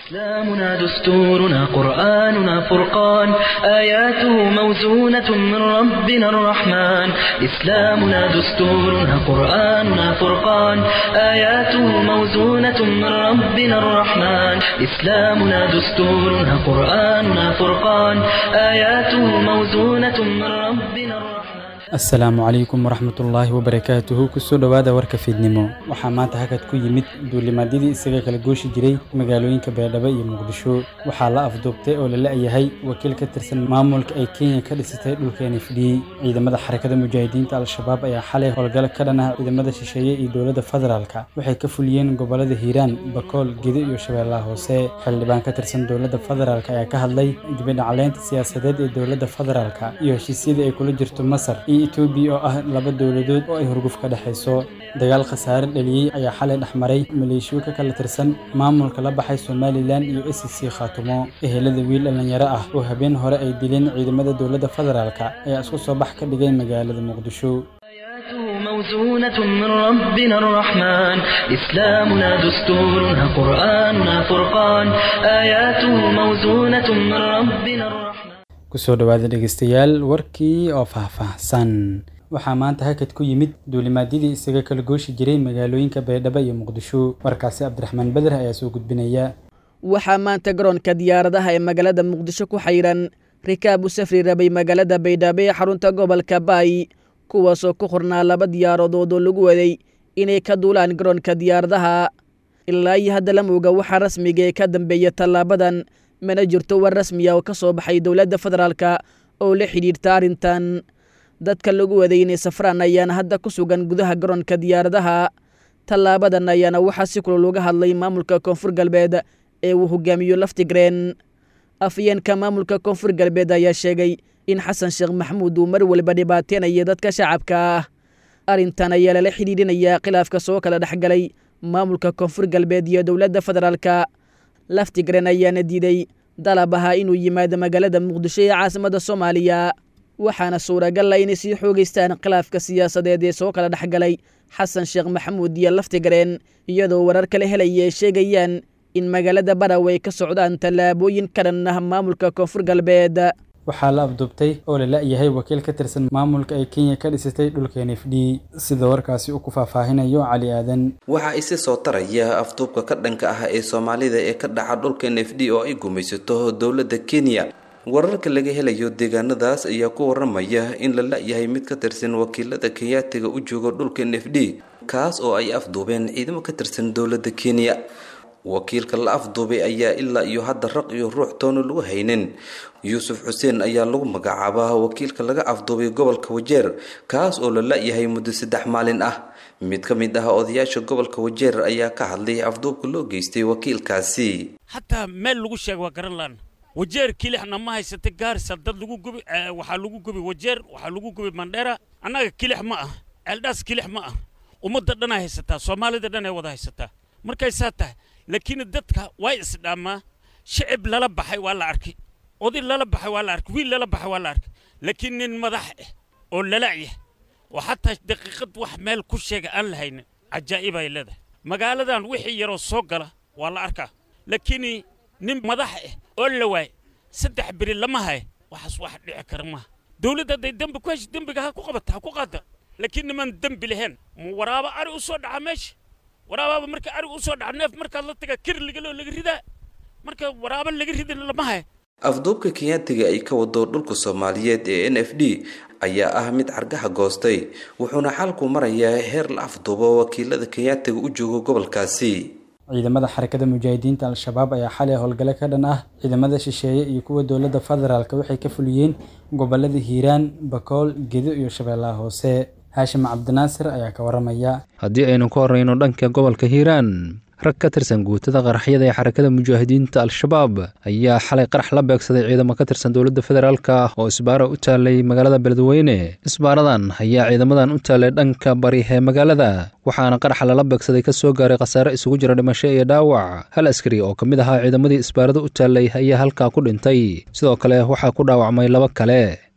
إسلامنا دستورنا قرآننا فرقان آياته موزونة من ربنا الرحمن إسلامنا دستورنا قرآننا فرقان آياته موزونة من ربنا الرحمن إسلامنا دستورنا قرآننا فرقان آياته موزونة من ربنا الرحمن asalaamu calaykum waraxmatullaahi wabarakaatuhu kusoo dhowaada warka fiidnimo waxaa maanta hakad ku yimid duulimaadyadii isaga kala gooshi jiray magaalooyinka beerdhabo iyo muqdisho waxaa la afduubtay oo la la-yahay wakiil ka tirsan maamulka ay kenya ka dhisatay dhulka nfd ciidamada xarakada mujaahidiinta al-shabaab ayaa xalay howlgal ka dhan ah ciidamada shisheeye iyo dowladda federaalka waxay ka fuliyeen gobolada hiiraan bakool gedo iyo shabeellaha hoose xildhibaan ka tirsan dowladda federaalk ayaa ka hadlay dibidhacleynta siyaasadeed ee dowladda federaalka iyo heshiisyada ay kula jirto masar iyo etoobiya oo ah laba dowladood oo ay hurguf ka dhexayso dagaal khasaare dhaliyey ayaa xalay dhexmaray maleeshiyo ka kala tirsan maamulka la baxay somalilan iyo s c khaatumo ehelada wiil dhallinyaro ah oo habeen hore ay dileen ciidamada dowladda federaalka ayaa isku soo bax ka dhigay magaalada muqdisho آياته موزونة من ربنا الرحمن إسلامنا دستورنا قرآننا فرقان آياته موزونة من ربنا الرحمن kusoo dhowaada dhegeystayaal warkii oo faahfaahsan waxaa maanta hakad ku yimid duulimaadyadii isaga kala gooshi jiray magaalooyinka baydhabo iyo muqdisho warkaasi cabdiraxmaan beder ayaa soo gudbinaya waxaa maanta garoonka diyaaradaha ee magaalada muqdisho ku xayiran rikaab u safri rabay magaalada baydhabo ee xarunta gobolka baay kuwaasoo ku qornaa laba diyaaradood oo lagu waday inay ka duulaan garoonka diyaaradaha ilaa iyo hadda lama oga waxaa rasmiga ee ka dambeeya tallaabadan mana jirto war rasmiya oo ka soo baxay dowladda federaalka oo la xidhiirta arrintan dadka lagu waday inay safraan ayaana hadda ku sugan gudaha garoonka diyaaradaha tallaabadan ayaana waxaa si kulol uga hadlay maamulka koonfur galbeed ee uu hogaamiyo laftigreen afyeenka maamulka koonfur galbeed ayaa sheegay in xasan sheekh maxamuud uu mar waliba dhibaateynayo dadka shacabka ah arrintan ayaa lala xidhiidhinayaa khilaafka soo kala dhexgalay maamulka koonfur galbeed iyo dowladda federaalka laftigren ayaana diiday dalab ahaa inuu yimaado magaalada muqdisho ee caasimadda soomaaliya waxaana suuragal ah inay sii xoogeystaan khilaafka siyaasadeed ee soo kala dhexgalay xasan sheekh maxamuud iyo laftigreen iyadoo warar kala helaya ay sheegayaan in magaalada baraw ay ka socdaan tallaabooyin ka dhan ah maamulka koonfur galbeed waxaa la afduubtay oo la la-yahay wakiil ka tirsan maamulka ay kenya ka dhisatay dhulka nfd sida warkaasi uu ku faahfaahinayo cali aadan waxaa isi soo taraya afduubka ka dhanka ah ee soomaalida ee ka dhaca dhulka nfd oo ay gumaysato dowladda kenya wararka laga helayo deegaanadaas ayaa ku waramaya in la la-yahay mid ka tirsan wakiilada kenyaatiga u jooga dhulka nfd kaas oo ay afduubeen ciidamo ka tirsan dowladda kenya wakiilka la afduubay ayaa ilaa iyo hadda raq iyo ruux toona lagu haynin yuusuf xuseen ayaa lagu magacaabaa wakiilka laga afduubay gobolka wajeer kaas oo la la-yahay muddo saddex maalin ah mid ka mid ah odayaasha gobolka wajeer ayaa ka hadlay afduubka loo geystay wakiilkaasi hataa meel lagu sheega waa garan laan wajeer kilixna ma haysatay gaarisa dad lagu gubi waxaa lagu gubi wajeer waxaa lagu gubi mandheera annaga kilix ma ah ceeldhaas kilix ma ah ummadda dhanaa haysataa soomaalida dhan ay wada haysataa markay saa tahay laakiin dadka way isdhaamaa shicib lala baxay waa la arkay oday lala baxay waa la arkay wiil lala baxay waa la arkay laakiin nin madax ah oo lala'yah oo xataa daqiiqad wax meel ku sheega aan la haynin cajaa'ib ay leedahay magaaladan wixii yaroo soo gala waa la arkaa laakiin nin madax ah oo la waay saddex beri lama haya waxaas wax dhici kara maaha dowladda hadday dembi ku hesho dembiga ha ku qabata ha ku qaada laakiin niman dembi lahayn ma waraaba ari u soo dhaca meesha waraabaaba marka arig u soo dhaca neef markaad la tagaa kir ligaloo laga ridaa marka waraaba laga ridin lama haya afduubka kenyaatiga ay ka wado dhulka soomaaliyeed ee n f d ayaa ah mid cargaha goostay wuxuuna xalku marayaa heer la afduubo wakiilada kenyaatiga u jooga gobolkaasi ciidamada xarakada mujaahidiinta al-shabaab ayaa xalay howlgale ka dhan ah ciidamada shisheeye iyo kuwa dowladda federaalk waxay ka fuliyeen gobolada hiiraan bakool gedo iyo shabeellaha hoose haashim cabdinaasir ayaa ka waramaya haddii aynu ka horreyno dhanka gobolka hiiraan rag ka tirsan guutada qaraxyada ee xarakada mujaahidiinta al-shabaab ayaa xalay qarax la beegsaday ciidamo ka tirsan dowladda federaalk ah oo isbaara u taalay magaalada beledweyne isbaaradan ayaa ciidamadan u taalay dhanka bari ee magaalada waxaana qaraxa lala beegsaday ka soo gaaray khasaare isugu jira dhimasho iyo dhaawac hal askari oo ka mid ahaa ciidamadii isbaarada u taalay ayaa halkaa ku dhintay sidoo kale waxaa ku dhaawacmay laba kale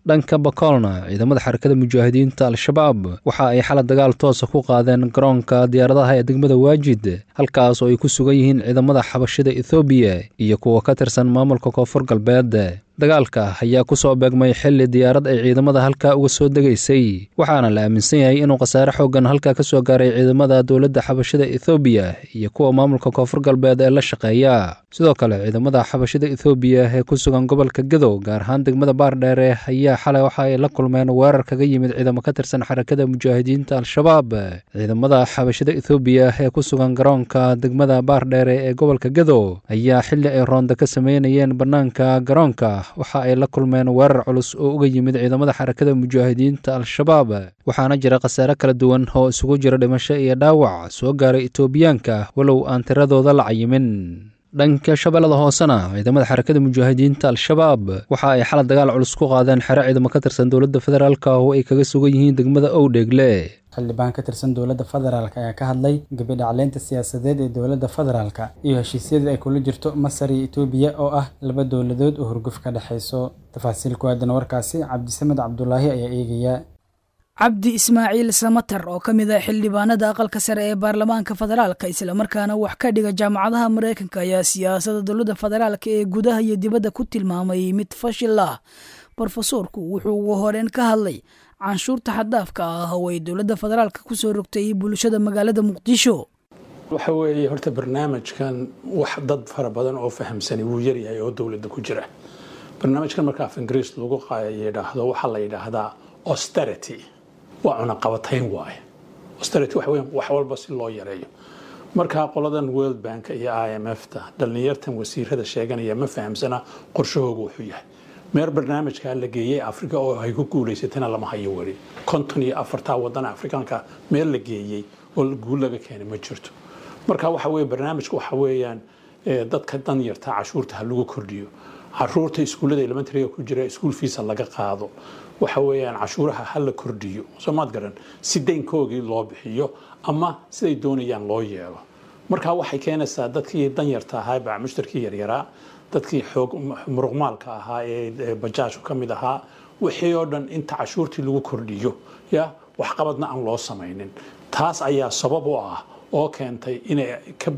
dhanka bakoolna ciidamada xarakada mujaahidiinta al-shabaab waxa ay xalad dagaal toosa ku qaadeen garoonka diyaaradaha ee degmada waajid halkaas oo ay ku sugan yihiin ciidamada xabashida ethoobiya iyo kuwa ka tirsan maamulka koonfur galbeed dagaalka ayaa ku soo beegmay xilli diyaarad ay ciidamada halkaa uga soo degaysay waxaana la aaminsan yahay inuu khasaare xooggan halkaa ka soo gaaray ciidamada dowladda xabashida ethoobiya iyo kuwa maamulka koonfur galbeed ee la shaqeeya sidoo kale ciidamada xabashida ethoobiya ee ku sugan gobolka gadow gaar ahaan degmada baardheere ayaa xalay waxa ay la kulmeen weerar kaga yimid ciidamo ka tirsan xarakada mujaahidiinta al-shabaab ciidamada xabashida ethoobiya ee ku sugan garoonka degmada baardheere ee gobolka gadow ayaa xilli ay roonda ka sameynayeen bannaanka garoonka waxa ay la kulmeen weerar culus oo uga yimid ciidamada xarakada mujaahidiinta al-shabaab waxaana jira khasaare kala duwan oo isugu jira dhimasho iyo dhaawac soo gaaray etoobiyaanka walow aan tiradooda la cayimin dhanka shabeellada hoosena ciidamada xarakada mujaahidiinta al-shabaab waxa ay xalad dagaal culus ku qaadeen xero ciidamo ka tirsan dowladda federaalka oo ay kaga sugan yihiin degmada owdheegle xildhibaan ka tirsan dowladda federaalk ayaa ka hadlay gabidhacleynta siyaasadeed ee dowladda federaalka iyo heshiisyada ay kula jirto masar iyo etoobiya oo ah laba dowladood oo hurguf ka dhexayso tafaasiil ku aadan warkaasi cabdisamed cabdulaahi ayaa eegaya cabdi ismaaciil samatar oo ka mid ah xildhibaanada aqalka sare ee baarlamaanka federaalka islamarkaana wax ka dhiga jaamacadaha mareykanka ayaa siyaasadda dowladda federaalka ee gudaha iyo dibadda ku tilmaamay mid fashil ah brofesoorku wuxuu ugu horeen ka hadlay canshuurta xaddaafka ah oo ay dowladda federaalka kusoo rogtay bulshada magaalada muqdisho waxa weeye horta barnaamijkan wax dad fara badan oo fahamsani wuu yaryahay oo dowladda ku jira barnaamijkan marka af ingiriis lagu yidhaahdo waxaa la yidhaahdaa austerity waa cunaqabatayn waaye austerity waxa weeye wax walba si loo yareeyo markaa qoladan world bank iyo i m f ta dhallinyartan wasiirada sheeganaya ma fahamsana qorshahooga wuxuu yahay meer barnaamijkaa la geeyey africa oo ay ku guulaysatana lama hayo weli konton iyo afartaa wadan afrikaanka meel la geeyey oo guul laga keenay ma jirto marka waxa weye barnaamijka waxa weeyaan dadka dan yarta cashuurta ha lagu kordhiyo caruurta iskuullada elementaryga ku jira iskuul fiisa laga qaado waxa weeyaan cashuuraha ha la kordhiyo soomaad garan si daynkoogii loo bixiyo ama siday doonayaan loo yeelo marka waxay keenaysaa dadkii danyarta ahaa baa mushtarkii yaryaraa dadkii xoog muruqmaalka ahaa ee bajaajku ka mid ahaa wixii oo dhan inta cashuurtii lagu kordhiyo ya waxqabadna aan loo samaynin taas ayaa sabab u ah oo keentay inay ka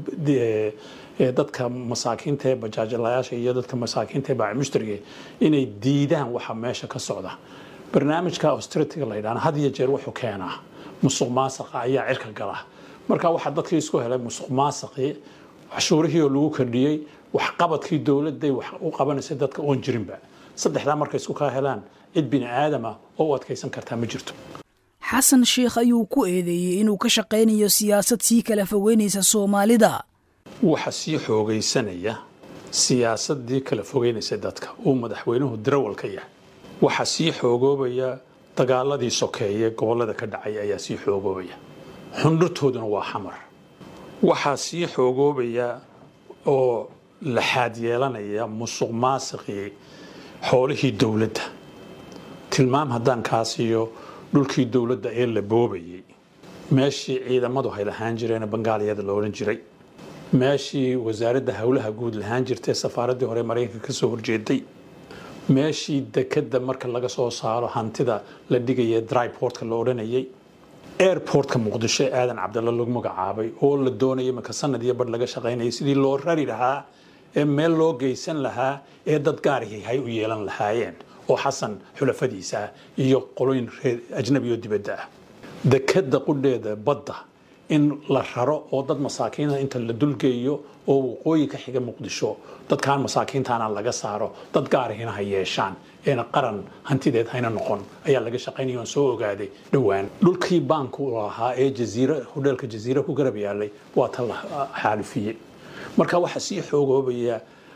dadka masaakiinta ee bajaajlayaasha iyo dadka masaakiinta ee baacimushtarige inay diidaan waxa meesha ka socda barnaamijka austerity la yidhahna had iyo jeer wuxuu keenaa musuq maasaqa ayaa cirka gala marka waxaa dadkii isku helay musuq maasaqii cashuurihii oo lagu kordhiyey waxqabadkii dowladday wax u qabanaysay dadka oon jirinba saddexdaa markay isku kaa helaan cid bini aadama oo u adkaysan kartaa ma jirto xasan sheikh ayuu ku eedeeyey inuu ka shaqaynayo siyaasad sii kala fogeynaysa soomaalida waxa sii xoogaysanaya siyaasadii kala fogeynaysa dadka uu madaxweynuhu darawal ka yahay waxaa sii xoogoobaya dagaaladii sokeeye gobollada ka dhacay ayaa sii xoogoobaya xundhurtooduna waa xamar waxaa sii xoogoobaya oo laxaad yeelanaya musuq maasiqii xoolihii dowladda tilmaam haddaan kaa siiyo dhulkii dowladda ee la boobayay meeshii ciidamadu hay lahaan jireen bangaaliyada la odhan jiray meeshii wasaaradda howlaha guud lahaan jirtay safaaraddii hore maraykanka ka soo horjeeday meeshii dekadda marka laga soo saaro hantida la dhigaya dryportka la odhanayay airportka muqdisho ee aadan cabdalla lagu magacaabay oo la doonaya marka sanad iyo badh laga shaqaynayay sidii loo rari lahaa ee meel loo geysan lahaa ee dad gaarihii hay u yeelan lahaayeen oo xasan xulafadiisa ah iyo qoloyin reer ajnabi oo dibadda ah dekadda qudheeda badda in la raro oo dad masaakiina inta la dulgeeyo oo waqooyi ka xiga muqdisho dadkaan masaakiintaana laga saaro dad gaarihina ha yeeshaan eena qaran hantideed hayna noqon ayaa laga shaqaynaya oon soo ogaaday dhowaan dhulkii baanku lahaa ee jaziira hodheelka jaziira ku garab yaalay waa ta la xaalifiyey marka waxaa sii xoogoobaya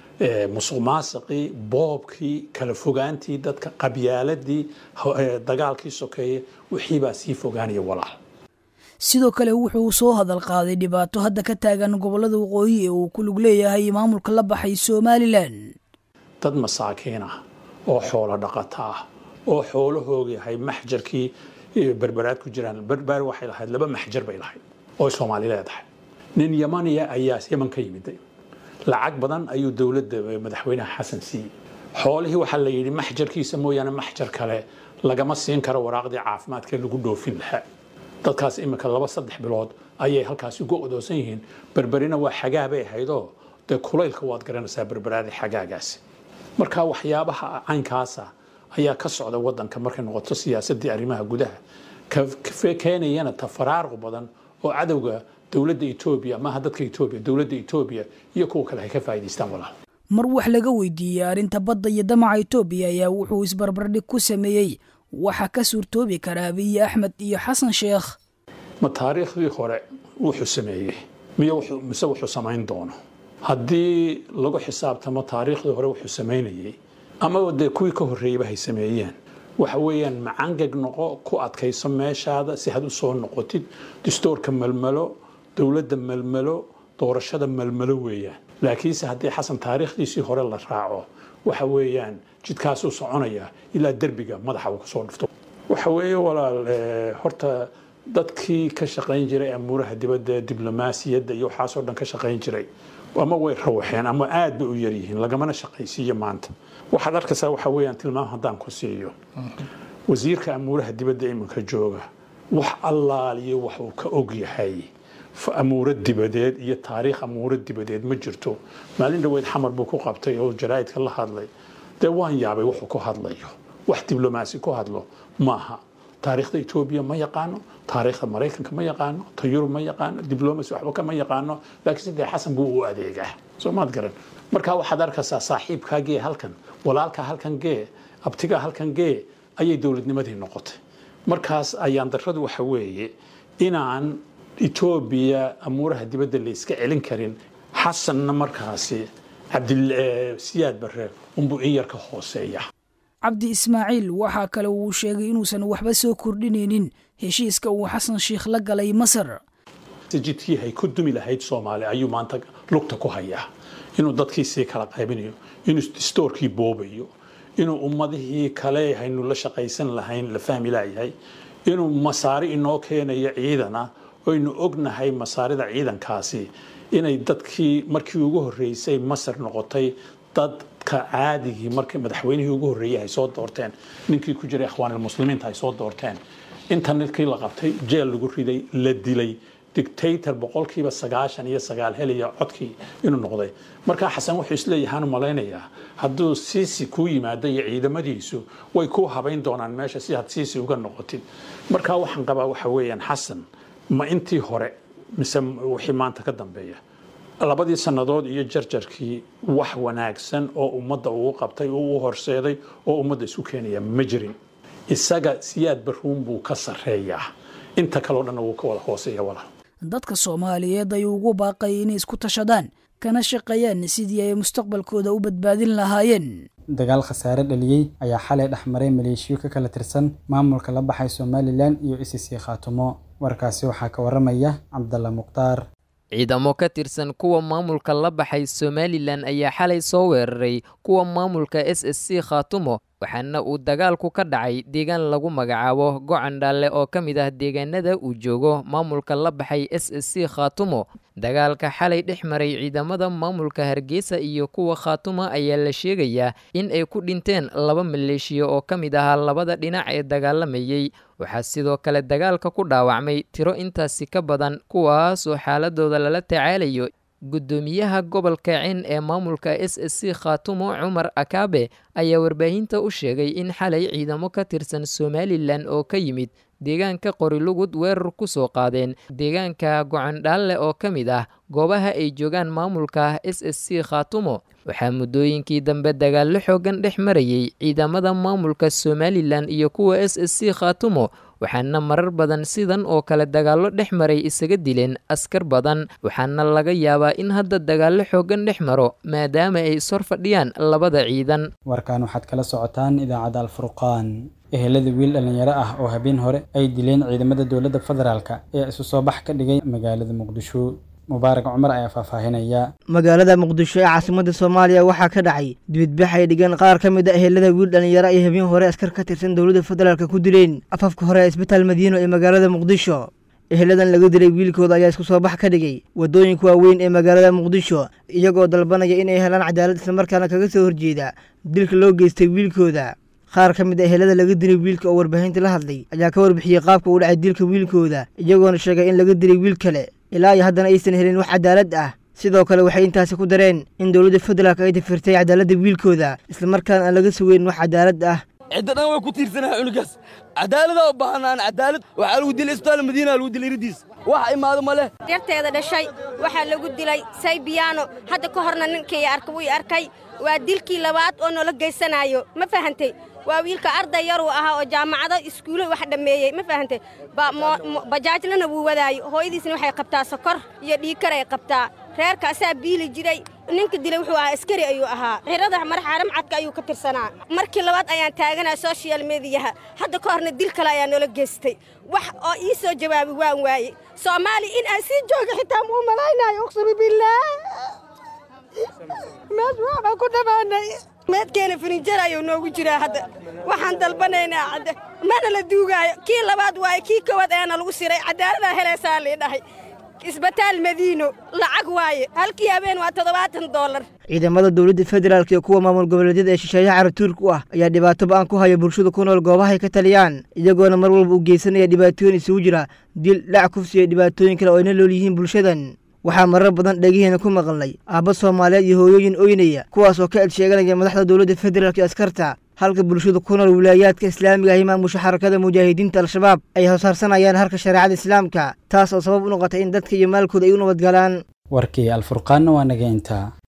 musuq maasiqii boobkii kala fogaantii dadka qabyaaladii dagaalkii sokeeye wixiibaa sii fogaanaya walaal sidoo kale wuxuu soo hadal qaaday dhibaato hadda ka taagan gobollada waqooyi ee uu ku lug leeyahay maamulka la baxay somalilan dad masaakiin ah oo xoolo dhaqata ah oo xoolahooga yahay maxjarkii berberaad ku jiraan berber waxay lahayd laba maxjar bay lahayd oo soomaali leedahay nin yamaniya ayaa yaman ka yimiday lacag badan ayuu dowladda madaxweynaha xasan siiyey xoolihii waxaa la yidhi maxjarkiisa mooyaane maxjar kale lagama siin karo waraaqdii caafimaadka lagu dhoofin lahaa dadkaas iminka laba saddex bilood ayay halkaasi uga odoosan yihiin berberina waa xagaa bay ahaydoo dee kulaylka waad garanaysaa berberaadii xagaagaasi marka waxyaabaha caynkaasa ayaa ka socda wadanka markay noqoto siyaasadii arrimaha gudaha keenayana tafaraaruq badan oo cadowga dowladda etoobiya maaha dadka etoobiya dowladda etoobiya iyo kuwa kale ay ka faa'idaystaan walaal mar wax laga weydiiyey arrinta badda iyo damaca etoobiya ayaa wuxuu isbarbardhig ku sameeyey waxa ka suurtoobi karaa abiyi axmed iyo xasan sheekh ma taariikhdii hore wuxuu sameeyey miy mise wuxuu samayn doono haddii lagu xisaabtamo taariikhdii hore wuxuu samaynayey ama dee kuwii ka horreeyeyba hay sameeyeen waxa weeyaan macangeg noqo ku adkayso meeshaada si had u soo noqotid distoorka melmelo dowladda melmelo doorashada melmelo weeyaan laakiinse haddii xasan taariikhdiisii hore la raaco waxa weeyaan jidkaasuu soconaya ilaa derbiga madaxa uu kasoo dhufto waxa weeye walaal horta dadkii ka shaqayn jiray amuuraha dibadda diblomaasiyadda iyo waxaasoo dhan ka shaqayn jiray ama way rawaxeen ama aad bay u yaryihiin lagamana shaqaysiiyo maanta waxaad arkaysaa waxa weeyaan tilmaam haddaan ku siiyo wasiirka amuuraha dibadda iminka jooga wax allaaliyo wax uu ka og yahay amuuro dibadeed iyo taariikh amuuro dibadeed ma jirto maalin dhaweyd xamar buu ku qabtay oo jaraa'idka la hadlay dee waan yaabay wuxuu ku hadlayo wax diblomaasi ku hadlo maaha taariikhda etoobiya ma yaqaano taariikhda maraykanka ma yaqaano ta yurub ma yaqaano diblomacy waxba kama yaqaano laakiin sidee xasan buu u adeegaa soo maad garan marka waxaad arkaysaa saaxiibkaa gee halkan walaalkaa halkan gee abtigaa halkan gee ayay dowladnimadii noqotay markaas ayaan darradu waxa weeye inaan etoobiya amuuraha dibadda la iska celin karin xasanna markaasi cabdisiyaad barre unbuu in yar ka hooseeya cabdi ismaaciil waxaa kale uu sheegay inuusan waxba soo kordhinaynin heshiiska uu xasan sheikh la galay masar jidkii hay ku dumi lahayd soomaali ayuu maanta lugta ku hayaa inuu dadkii sii kala qaybinayo inuu distoorkii boobayo inuu ummadihii kale haynu la shaqaysan lahayn la fahmi laayahay inuu masaari inoo keenayo ciidana oynu ognahay masaarida ciidankaasi inay dadkii markii ugu horreysay masar noqotay dadka caadigii markii madaxweynihii ugu horreeyay ay soo doorteen ninkii ku jiray akhwaanilmuslimiinta ay soo doorteen inta ninkii la qabtay jeel lagu riday la dilay dictator boqolkiiba sagaashan iyo sagaal helaya codkii inuu noqday markaa xasan wuxuu isleeyahaan malaynayaa hadduu siisi kuu yimaado iyo ciidamadiisu way kuu habayn doonaan meesha si had siisi uga noqotid markaa waxaan qabaa waxa weeyaan xasan ma intii hore mise wixii maanta ka dambeeya labadii sannadood iyo jarjarkii wax wanaagsan oo ummadda uu qabtay oo u horseeday oo ummadda isu keenaya ma jirin isaga siyaad baruun buu ka sarreeyaa inta kaleo dhanna wuu ka wada hooseeya walaal dadka soomaaliyeed ayuu ugu baaqay inay isku tashadaan kana shaqeeyaan sidii ay mustaqbalkooda u badbaadin lahaayeen dagaal khasaare dhaliyey ayaa xalay dhexmaray maleeshiyo ka kala tirsan maamulka la baxay somalilan iyo isisii khaatumo warkaasi waxaa ka waramaya cabdalla mukhtaar ciidamo ka tirsan kuwa maamulka la baxay somalilan ayaa xalay soo weeraray kuwa maamulka s s c khaatumo waxaana uu dagaalku ka dhacay deegaan lagu magacaabo gocan dhaalle oo ka mid ah deegaanada uu joogo maamulka la baxay s s c khaatumo dagaalka xalay dhex maray ciidamada maamulka hargeysa iyo kuwa khaatumo ayaa la sheegayaa in ay ku dhinteen laba maleeshiya oo ka mid ahaa labada dhinac ee dagaalamayey waxaa sidoo kale dagaalka ku dhaawacmay tiro intaasi ka badan kuwaasoo xaaladooda lala tacaalayo guddoomiyaha gobolka cin ee maamulka s s c khaatumo cumar akaabe ayaa warbaahinta u sheegay in xalay ciidamo ka tirsan somalilan oo ka yimid deegaanka qorilugud weerar ku soo qaadeen deegaanka gocondhaalle oo ka mid ah goobaha ay joogaan maamulka s s c khaatumo waxaa muddooyinkii dambe dagaallo xoogan dhex marayay ciidamada maamulka somalilan iyo kuwa s s c khaatumo waxaana marar badan sidan oo kale dagaallo dhex maray isaga dileen askar badan waxaana laga yaabaa in hadda dagaallo xoogan dhex maro maadaama ay ishor fadhiyaan labada ciidan warkan waxaad kala socotaan idaacadda alfurqaan ehelada wiil dhallinyaro ah oo habeen hore ay dileen ciidamada dowladda federaalka ee isu soo bax ka dhigay magaalada muqdisho mubaarak cumar ayaa faahfaahinaya magaalada muqdisho ee caasimadda soomaaliya waxaa ka dhacay dibidbax ay dhigeen qaar ka mid a ehelada wiil dhallinyaro ay habeen hore askar ka tirsan dowladda federaalka ku dileen afafka hore ee isbitaal madiino ee magaalada muqdisho eheladan laga dilay wiilkooda ayaa isku soo bax ka dhigay waddooyinka waaweyn ee magaalada muqdisho iyagoo dalbanaya inay helaan cadaalad islamarkaana kaga soo horjeeda dilka loo geystay wiilkooda qaar ka mid a ehelada laga dilay wiilka oo warbaahinta la hadlay ayaa ka warbixiyey qaabka uu dhacay dilka wiilkooda iyagoona sheegay in laga dilay wiil kale ilaa iyo haddana aysan helin wax cadaalad ah sidoo kale waxay intaasi ku dareen in dowladda federaalk ay dafirtay cadaaladda wiilkooda islamarkaana aan laga sugeyn wax cadaalad ah cidda dhan way ku tiirsanaha cunugaas cadaaladaa u baahanaan cadaalad waxaa lagu dilay isbitaal madiina lagu dilay iridiis wax imaado ma leh yarteeda dhashay waxaa lagu dilay saybiyaano hadda ka horna ninkii arka wii arkay waa dilkii labaad oo noola geysanayo ma fahantay waa wiilka arday yaruu ahaa oo jaamacado iskuulo wax dhammeeyey ma fahantay bajaajlana wuu wadaayo hooyadiisna waxay qabtaa sokor iyo dhiikar ay qabtaa reerka asaa biili jiray ninka dilay wuxuu ahaa askari ayuu ahaa xirada marxaaram cadka ayuu ka tirsanaa markii labaad ayaan taaganaa social mediyaha hadda ka horna dil kale ayaa noola geystay wax oo ii soo jawaabi waan waaye soomaali in aan sii jooga xitaa muu malaynayo uqsumi billaah mees waxbaan ku dhammaanay meedkeena finijar ayuu noogu jiraa hadda waxaan dalbanaynaa cadda mana la duugaayo kii labaad waaye kii kowaad ayaana lagu siray caddaaladaa helaysaa lii dhahay isbitaal madiino lacag waaye halkii habeen waa toddobaatan dollar ciidamada dowladda federaalk iyo kuwa maamul goboleedyada ee shisheeyaha caratuurka u ah ayaa dhibaato ba-an ku haya bulshada ku nool goobahay ka taliyaan iyagoona mar walba u geysanaya dhibaatooyin isugu jira dil dhac kufsi iyo dhibaatooyin kale oo ayna lool yihiin bulshadan waxaa marar badan dhegihiina ku maqalnay aabba soomaaliyeed iyo hooyooyin oynaya kuwaas oo ka ed sheeganaya madaxda dowladda federaalk iyo askarta halka bulshada ku nool wilaayaadka islaamiga ahi maamusha xarakada mujaahidiinta al-shabaab ay hosaarsanayaan harka shareecada islaamka taas oo sabab u noqotay in dadka iyo maalkooda ay u nabadgalaan warkii alfurqaanna waa naga intaa